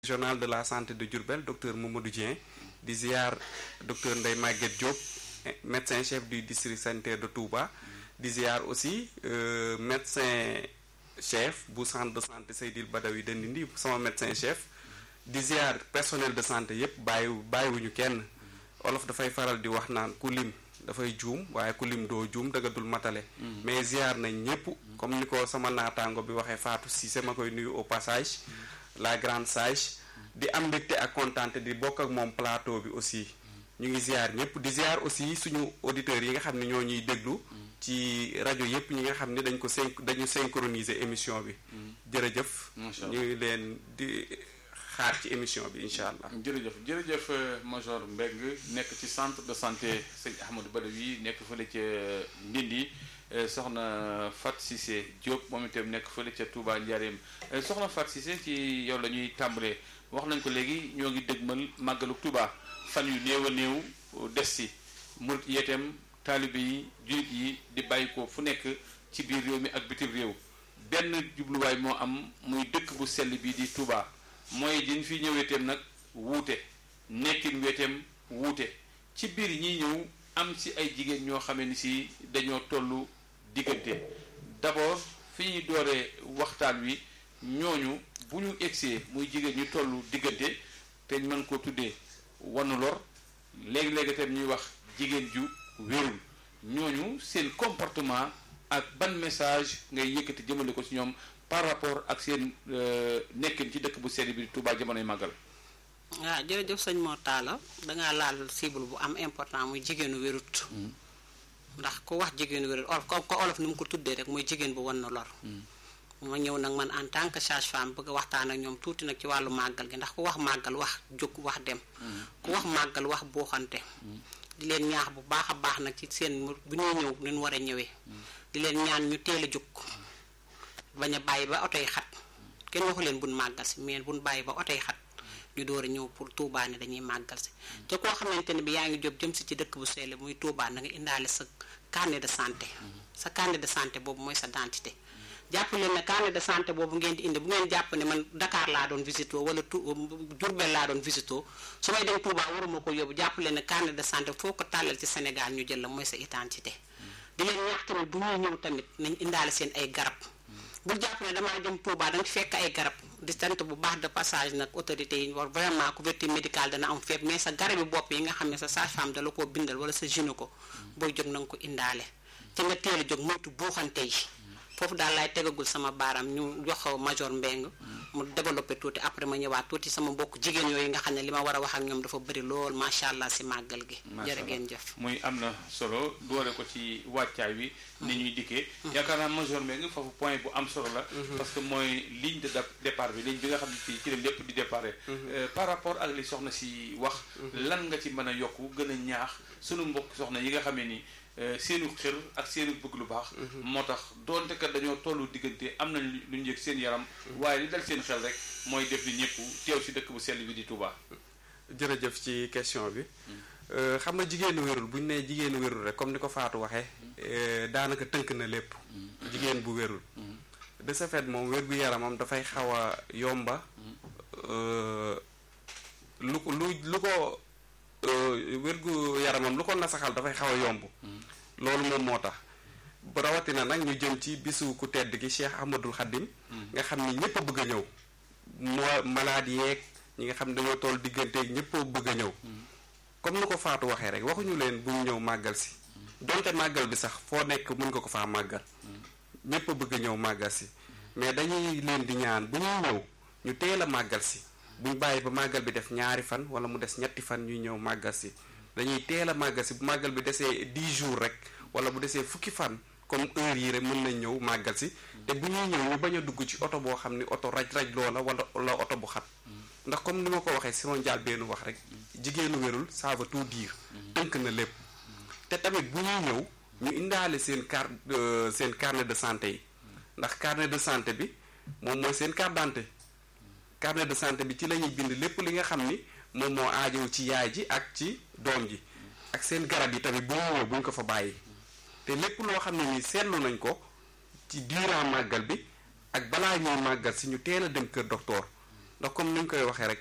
régional de la santé de Diourbel docteur Mamadou Dieng di ziar docteur Ndeye Maguette Diop médecin chef du district sanitaire de Touba di ziar aussi euh, médecin chef bu centre de santé Seydil Badawi de Ndindi sama médecin chef di ziar personnel de santé yépp bàyyi bàyyiwuñu kenn olof dafay faral di wax naan ku lim dafay juum waaye ku lim doo juum dëgg dul matale mais ziar nañ ñépp comme ni ko sama naataango bi waxee Fatou Cissé ma koy nuyu au passage la grande sage di am mbégte ak kontaante di bokk ak moom plateau bi aussi ñu ngi ziar ñëpp di ziar aussi suñu auditeurs yi nga xam ne ñoo ñuy déglu ci rajo yëpp ñi nga xam ne dañ ko syn dañu synchroniser émission bi jërëjëf ñu ngi leen di xaar ci émission bi incha allah jërëjëf jërëjëf major Mbeng nekk ci centre de santé sëñ Ahmadou Badawi nekk fële ca Ndindi soxna Fat Cissé Diop moom itam nekk fële ca Touba Njaareem soxna Fat Cissé ci yow la ñuy tàmbalee wax nañ ko léegi ñoo ngi dëgmal màggalu Touba fan yu néew a néew des si murit yeeteem taalibe yi jullit yi di bàyyi ko fu nekk ci biir réew mi ak bitim réew benn jubluwaay moo am muy dëkk bu sell bii di Touba mooy diñ fi ñëweeteem nag wuute nekkin weeteem wuute ci biir ñiy ñëw am ci ay jigéen ñoo xamee ni si dañoo tollu diggante d'abord fi ñuy dooree waxtaan wi ñooñu bu ñu egsee muy jigéen ñu tollu diggante te ñu mën koo tuddee wanu lor léegi-léegi tam ñuy wax jigéen ju wérul ñooñu seen comportement ak ban message ngay yëkkati jëmale ko ci ñoom par rapport ak seen nekkin ci dëkk bu sell bi Touba jamonoy màggal waaw jërëjëf sëñ Mor Talla dangaa laal cible bu am important muy jigéenu wérut ndax ku wax jigéenu wérut olof ko ko olof ni mu ko tuddee rek mooy jigéen bu wan na lor ma ñëw nag man en tant que sage-femme bëgg a waxtaan ak ñoom tuuti nag ci wàllu màggal gi ndax ku wax màggal wax jóg wax dem ku wax màggal wax buuxante di leen ñaax bu baax a baax nag ci seen bu ñuy ñëw ni ñu war a ñëwee di leen ñaan ñu teel a jóg bañ a bàyyi ba oto yi xat kenn waxu leen buñ màggal si mais buñ bàyyi ba oto yi xat ñu door a ñëw pour Touba ne dañuy màggal si te koo xamante ne bi yaa ngi jóg jëm si ci dëkk bu sell muy Touba na nga indaale sa carnet de santé sa carnet de santé boobu mooy sa identité jàpp leen ne carnet de santé boobu ngeen di indi bu ngeen jàpp ne man Dakar laa doon visité wala tu Diourbel laa doon visité su may dem Touba waruma ko yóbbu jàpp leen ne carnet de santé foo ko tàllal ci Sénégal ñu jël la mooy sa identité di leen ñaax tamit bu ñuy ñëw tamit nañ indaale seen ay garab bu jàpp ne damaa dem Touba danga fekk ay garab di sant bu baax de passage nag autorité yi war vraiment couverture médicale dana am fépp mais sa garabi bopp yi nga xam ne sa sage-femme dala koo bindal wala sa gynéco booy jóg na nga ko indaale te nga teel a jóg moytu buuxante yi foofu daal laay tegagul sama baaraam ñu jox major Mbeng mu développé tuuti après ma ñëwaat tuuti sama mbokk jigéen yooyu nga xam ne li ma war a wax ak ñoom dafa bëri lool macha allah si màggal gi. jërë ngeen jëf. muy am na solo doore ko ci wàccaay wi. ni ñuy dikkee. yaakaar naa major Mbeng foofu point bu am solo la. parce que mooy ligne de départ bi ligne bi nga xam ne fii ci la lépp di départ. par rapport ak li soxna si wax. lan nga ci mën a yokku gën a ñaax sunu mbokk soxna yi nga xamee ni. seenu xër ak seenu bëgg lu baax moo tax doonte kat dañoo tollu diggante am nañ lu ñu yëg seen yaram waaye li dal seen xel rek mooy def ni ñëpp teew ci dëkk bu sell bi di Touba. jërëjëf ci question bi xam nga jigéenu wérul bu ñu nee jigéenu wérul rek comme ni ko Fatou waxee daanaka tënk na lépp jigéen bu wérul de ce fait moom wér gu yaramam dafay xaw a yomba lu ko lu lu ko wérgu yaramam lu ko nasaxal dafay xaw a yomb loolu moom moo tax rawatina nag ñu jëm ci bisu ku tedd gi Cheikh Ahmadul Xaddim nga xam ni ñëpp a bëgg a ñëw moo malade yeeg ñi nga xam ne dañoo toll digganteeg ñëpp a bëgg a ñëw comme ni ko Faatu waxee rek waxuñu leen bu ñu ñëw màggal si donte màggal bi sax foo nekk mën nga ko faa màggal ñëpp a bëgg a ñëw màggal si mais dañuy leen di ñaan bu ñuy ñëw ñu teel a màggal si buñ bàyyi ba màggal bi def ñaari fan wala mu des ñetti fan ñuy ñëw màggal si dañuy teel a màggal si bu màggal bi desee 10 jours rek wala bu desee fukki fan comme heure yi rek mën nañ ñëw màggal si te bu ñuy ñëw ñu bañ a dugg ci oto boo xam ni oto raj-raj loola wala wala oto bu xat ndax comme ni ma ko waxee sama njaal benn wax rek jigéenu wérul ça veut tout dire tënk na lépp te tamit bu ñuy ñëw ñu indaale seen carte seen carnet de santé yi ndax carnet de santé bi moom mooy seen carte d'identité carnet de santé bi ci la ñuy bind lépp li nga xam ni moom moo aajow ci yaay ji ak ci doom ji ak seen garab yi tamit bu ñu ñëw buñ ko fa bàyyi te lépp loo xam ne nii seetlu nañ ko ci durant màggal bi ak balaa ñuy màggal si ñu teel a dem kër docteur ndax comme ni ñu koy waxee rek